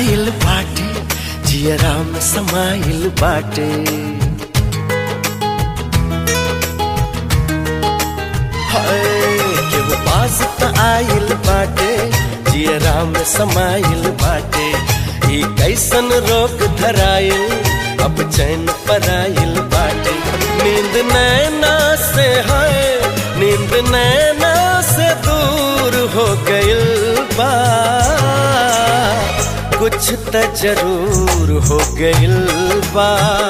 आइल बाटे जियरा में समाइल बाटे हाय केहू पास त आइल बाटे जियरा में समाइल बाटे ई कैसन रोग धराइल अब चैन पराइल बाटे नींद नैना से है नींद नैना से दूर हो गइल बा कुछ त जरूर हो गइल बा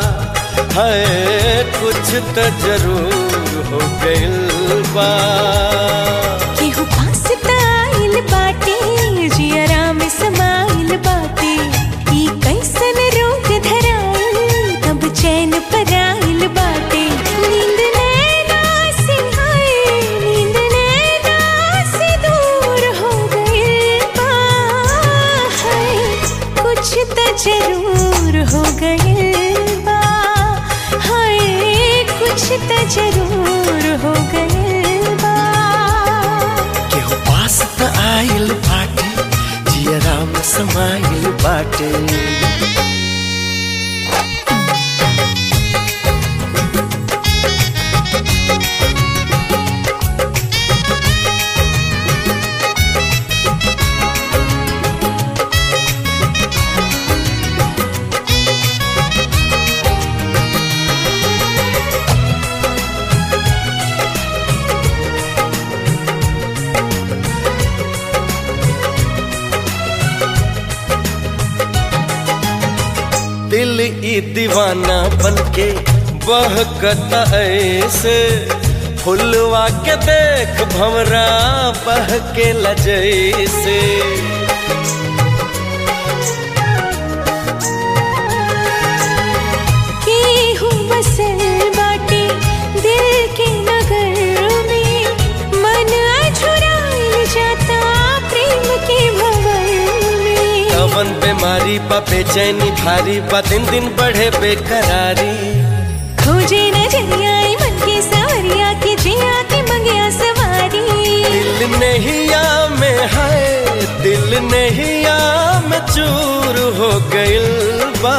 है कुछ त जरूर हो गइल बा केहू पास त आइल बाटे जियरा में समाइल बाटे ई कैसन रोग धराइल तब चैन पराइल बाटे नींद नैना से हाय नींद नैना से दूर हो गइल बा हाय कुछ त जरूर हो गइल बा हाय कुछ त जरूर हो गइल बा केहू पास त आइल बाटे जियरा में समाइल बाटे दिल ई दीवाना बनके बहकता ऐसे फुलवा के देख भमरा बह के लजैसे केहू बसल बाटे दिल के नगर में मन अझुराइल जाता प्रेम के भंवर में कवन बीमारी बा बेचैनी भारी बा दिन दिन बढ़े बेकरारी खोजे नजरिया ई मन के सवरिया के जिया के मंगिया सवारी दिल नहिया में है दिल नहिया में चूर हो गइल बा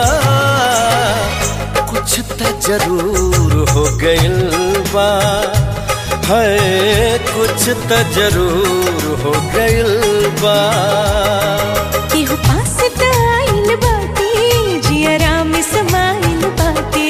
कुछ त जरूर हो गइल बा है कुछ त जरूर हो गइल बा केहू पास त आइल बाटे जियरा में समाइल बाटे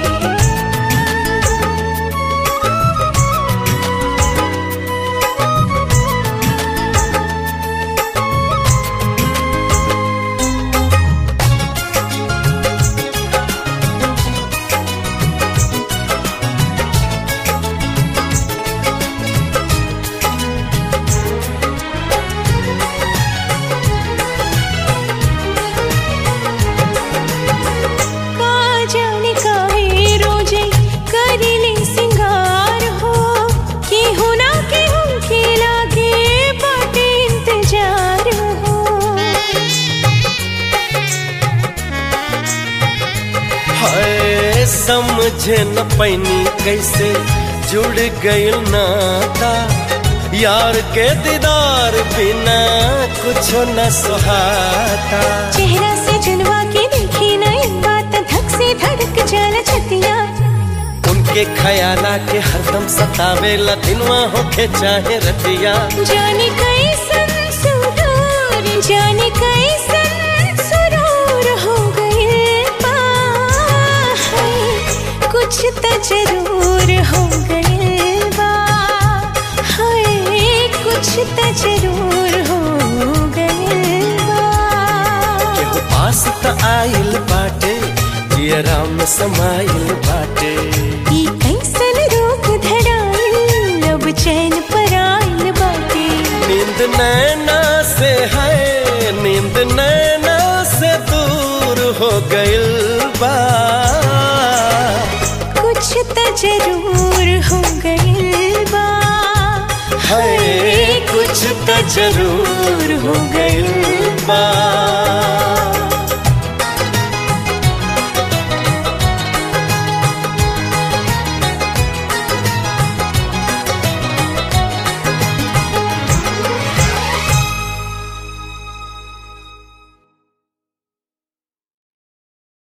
का जाने काहे रोजे करिले सिंगार हो केहू ना केहू के लागे बाटे इंतजार हो है समझे न पैनी कैसे जुड़ गइल नाता यार के दीदार बिना कुछ न सुहाता चेहरा से जनवा के देखी नयन बात धक से धड़क जाला छतिया उनके खयाला के हरदम सतावे ला दिनवा होके चाहे रतिया जाने कैसन सुरूर जाने कैसन सुरूर हो गए बा हाय, कुछ त जरूर हो गए बा हाय कुछ त जरूर हो गए बा केहू पास त आइल बाटे जियरा में समाइल बाटे ई कैसन रोग धराइल अब चैन पराइल बाटे नींद नैना से है नींद नैना से दूर हो गइल बा कुछ त जरूर हो गइल बा है कुछ त जरूर हो गइल बा